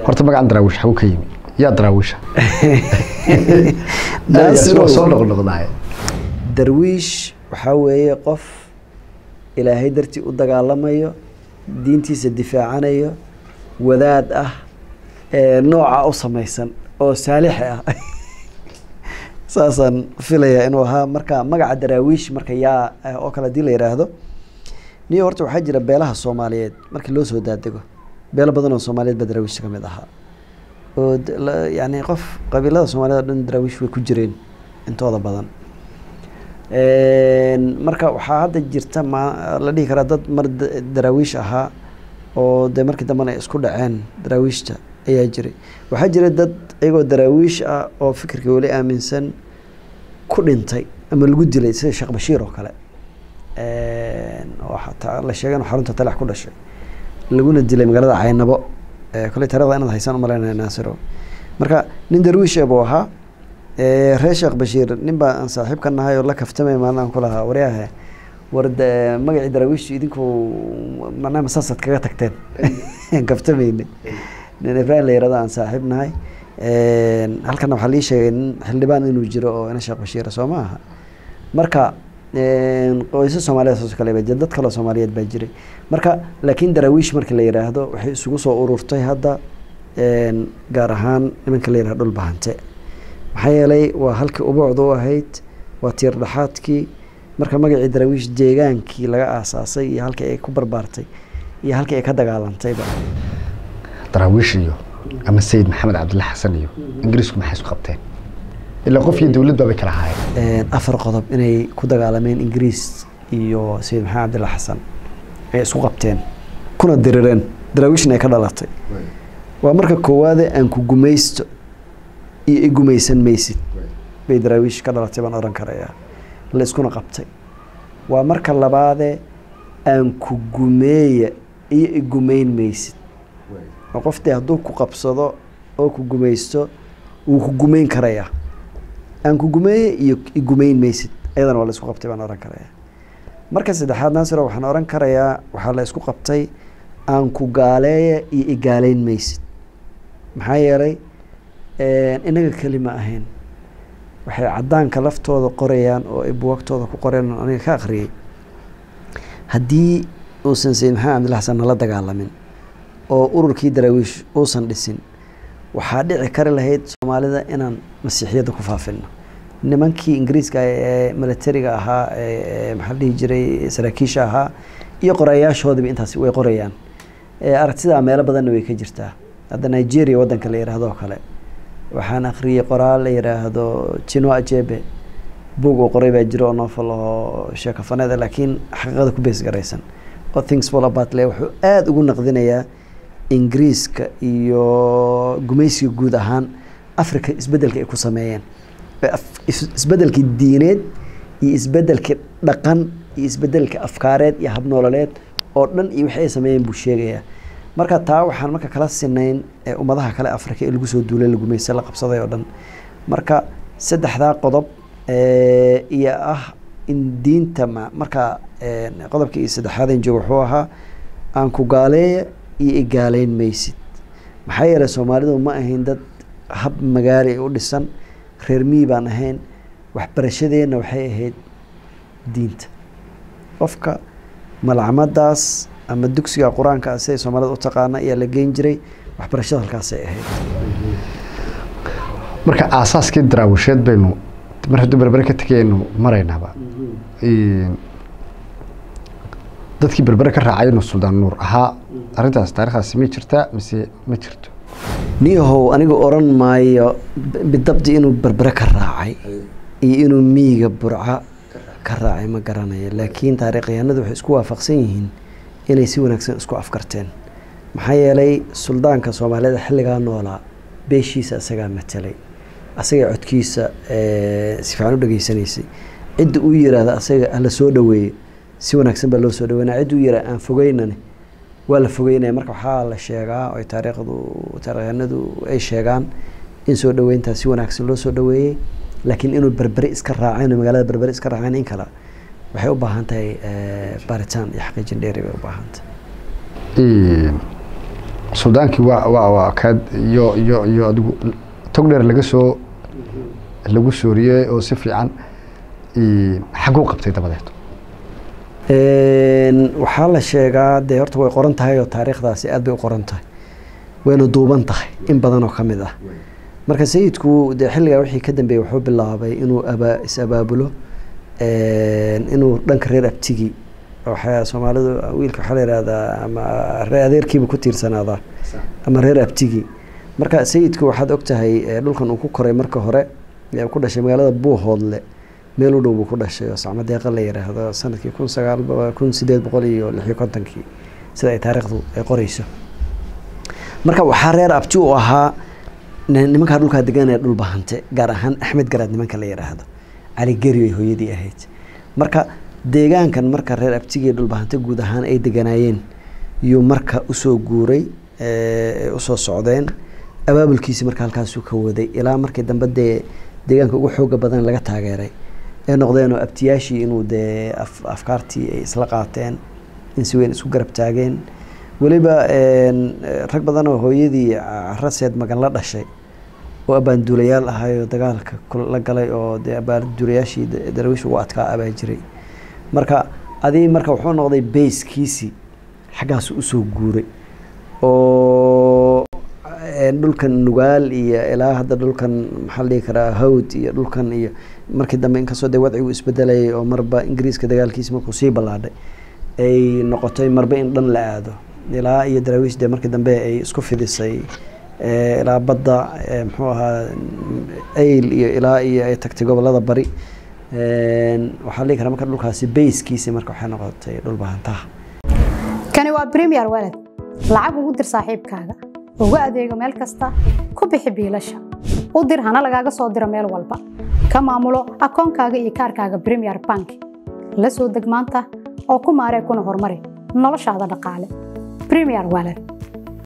horta magacan daraawish xagu ka yimi yaa daraawisha Naasirow. soo noqnoqdaay darwiish waxaa weeye qof ilaahay dartii u dagaalamayo diintiisa difaacanayo wadaad ah ee nooca u samaysan oo saalixi ah saasaan filayaa inuu ahaa marka magaca daraawiish marka yaa eh, oo kale hadii la yidhaahdo niyo horta waxaa jira beelaha soomaaliyeed markii loo soo daadego beelo badan oo soomaaliyeed baa daraawiishta ka mid ahaa oo d- la- yacni qof qabiilada soomaaliyed oo dhan daraawiish way ku jireen intooda badan Een, marka waxaa hadda jirta ma la dhihi karaa dad mar da- daraawiish ahaa oo de markii dambena ay isku dhaceen daraawiishta ayaa jiray waxaa jira dad iyagoo daraawiish ah oo fikirka weli aaminsan ku dhintay ama lagu dilay sida sheekh bashiir oo kale Een, oo xataa la sheegay inuu xarunta talax ku dhashay laguna dilay magaalada caynabo ee koley taarikhda inaad haysaan umalaynaya naasiro marka nin darwiish ah buu ahaa ee, reer sheekh bashiir nin baa aan saaxiib ka nahay oo la kaftamay maalin aan ku lahaa waryahe war de- magacii daraawiishtu idinku macnaha masaasaad kaga tagteen kaftamayne nin ibraahim la yirahdo aan saaxiib nahay Een, halkana waxaa lii sheegay nin xildhibaan inuu jiro oo ina sheekh bashiira soo ma aha marka een, qoysas soomaaliyeed saas oo kale baa jira dad kaloo soomaaliyeed baa jiray marka laakiin daraawiish markii la yidhaahdo waxay isugu soo ururtay hadda een, gaar ahaan nimanka la yidhahdo dhul bahante maxaa yeelay waa halkii ubuucda u ahayd waa tiir dhaxaadkii marka magacii daraawiish deegaankii laga aasaasay iyo halkii ay ku barbaartay iyo halkii ay ka dagaalantayba daraawiish iyo ama sayid maxamed cabdilla xasan iyo ingiriisku maxay isku qabteen ilaa qof iyo dowlad baabay kala ahaayeen Een, afar qodob inay ku dagaalameen ingiriis iyo sayid maxamed cabdilla xasan ay isku qabteen kuna dirireen daraawiishna ay ka dhalatay waa marka koowaade aan ku gumaysto iyo i gumaysan maysid bay daraawiish ka dhalatay baan oran karayaa la iskuna qabtay waa marka labaade aan ku gumeeya iyo i gumayn maysid oo qof dee hadduu ku qabsado oo ku gumaysto wuu ku gumayn karayaa aan ku gumeeye iyo i gumayn maysid ayadana waa la isku qabtay baan oran karayaa marka saddexaad naasiro waxaan oran karayaa waxaa la isku qabtay aan ku gaaleeya iyo i gaalayn maysid maxaa yeelay een, inaga keli ma ahayn waxay cadaanka laftooda qorayaan oo ay buwagtooda ku qoreen oo aniga ka akhriyey haddii uusan sayid maxamed cabdilla xasan nala dagaalamin oo ururkii daraawiish uusan dhisin waxaa dhici kari lahayd soomaalida inaan masiixiyadda ku faafino nimankii ingiriiska ee militariga ahaa ee ee maxaa la dhihi jiray saraakiisha ahaa iyo qorayaashoodiba intaasi way qorayaan Ee, aragtidaa meelo badanna way ka jirtaa hadda nigeria waddanka la yidhaahdo oo kale waxaan akhriyey qoraal la yidhaahdo jino ajebe buug uu qoray baa jiro oo novel oo sheekafaneed ah, laakiin xaqiiqada ku bees garaysan oo things fall apart le wuxuu aada ugu naqdinayaa ingiriiska iyo gumaysiga guud ahaan africa isbedelka ay ku sameeyeen Ee af- is- isbedelkii diineed iyo isbedelkii dhaqan iyo isbedelkii afkaareed iyo habnoololeed oo dhan iyo wixii ay sameeyeen buu sheegayaa marka taa waxaan marka kala sinayn ee ummadaha kale afrika ee lagu soo duulay la gumaysta la qabsaday oo dhan marka saddexdaa qodob ee, iyo ah in diinta ma marka een, qodobka iyo saddexaadeen jooga wuxuu ahaa aan ku gaaleeya iyo i gaaleyn maysid maxaa yeelay soomaalidu ma ahayn dad hab magaali u dhisan reer miyi baan ahayn waxbarashadeenna waxay ahayd diinta qofka malcamadaas ama dugsiga qur-aanka ah siday soomaalida u taqaana ayaa la geyn jiray waxbarashada halkaasay ahayd marka aasaaskii daraawisheed baynu mar hadduu berbere ka tegaynu maraynaaba Een, dadkii berbere ka raacay inuu suldaan nuur ahaa arrintaas taarikhdaasi ma jirtaa mise ma jirto niyahow aniga oran maayo b- bidabdi inuu berbere ka raacay iyo inuu miyiga burca ka raacay ma garanayo laakiin taariikhyahanadu waxay isku waafaqsan yihiin inay si wanaagsan isku afkarteen maxaa yeelay suldaanka soomaalida xilligaa noolaa beeshiisa isagaa matelay asagaa codkiisa eh, si fiican u dhageysanaysay cidda uu yiraahda asaga hala soo dhaweeye si wanaagsan baa loo soo dhaweynaya cidda uu yiraahda aan fogeynani waa la fogeynaya marka waxaa la sheegaa oo ay taariikhdu taarikhyanadu ay sheegaan in soo dhaweyntaa si wanaagsan loo soo dhaweeyey laakiin inuu berbere iska raaceen oo magaalada berbere iska raaceen in kale waxay u baahan tahay eh, baaritaan iyo xaqiijin dheeri bay u baahan tahay Een, suldaankii waa waa waa kaad iyo iyo iyo adigu tog dheer laga soo lagu sooriyey oo si fiican xaguu qabtay dabadeed waxaa la sheegaa dee horta way qoran tahay oo taariikhdaasi aad bay u qoran tahay wayna duuban tahay in badan oo ka mid ah marka sayidku dee xilligaa wixii ka dambeeyey wuxuu bilaabay inuu aba is abaabulo inuu dhanka reer abtigi waxaa soomaalidu wiilka waxaa la yihahdaa ama reer adeerkiiba ku tiirsanaadaa ama reer abtigi marka sayidku waxaad og tahay dhulkan uu ku koray marka hore ku dhashay magaalada buuhoodle meel u dhow buu ku dhashay oo sacmo deeqa la yidhaahdo sanadkii kun sagaal kun sideed boqol iyo lix iyo kontonkii sida ay taariikhdu ay qoreyso marka waxaa reer abti u ahaa nimankaa dhulkaa deganaya dhul bahante gaar ahaan axmed garaad nimanka la yidhaahdo cali geri ay hooyadii ahayd marka deegaankan marka reer abtigii dhulbahante guud ahaan ay deganaayeen yuu marka usoo guuray usoo socdeen abaabulkiisi marka halkaasuu ka waday ilaa markii dambe dee deegaanka ugu xooga badan laga taageeray ee noqdeenoo abtiyaashii inuu dee afkaartii ay isla qaateen in si weyn isku garab taageen weliba rag badan oo hooyadii raseed magan la dhashay oo abaanduulayaal ahayoo dagaalka la galay oo dee abaanduulayaashii daraawiish ugu adkaa abaa jiray marka adii marka wuxuu noqday bayskiisii xaggaasu usoo guuray oo dhulkan nugaal iyo ilaa hadda dhulkan maxaa la dhihi karaa hawd iyo dhulkan iyo markii dambe inkastoo dee wadcigu isbedelayay oo marba ingiriiska dagaalkiisi markuu sii ballaadhay ay noqotay marba in dhan la aado ilaa iyo daraawiish dee markii dambe ay isku fidisay ilaa badda muxuu ahaa ayl iyo ilaa iyo ay tagtay gobolada bari waxaa la dhihi karaa marka dhulkaasi bayskiisi marka waxay noqotay dhul bahantaha kani waa premier walad lacag ugu dir saaxiibkaaga ugu adeego meel kasta ku bixi biilasha u dir hana lagaaga soo diro meel walba ka maamulo akoonkaaga iyo kaarkaaga premier bank la soo deg maanta oo ku maaree kuna horumari noloshaada dhaqaale premier walad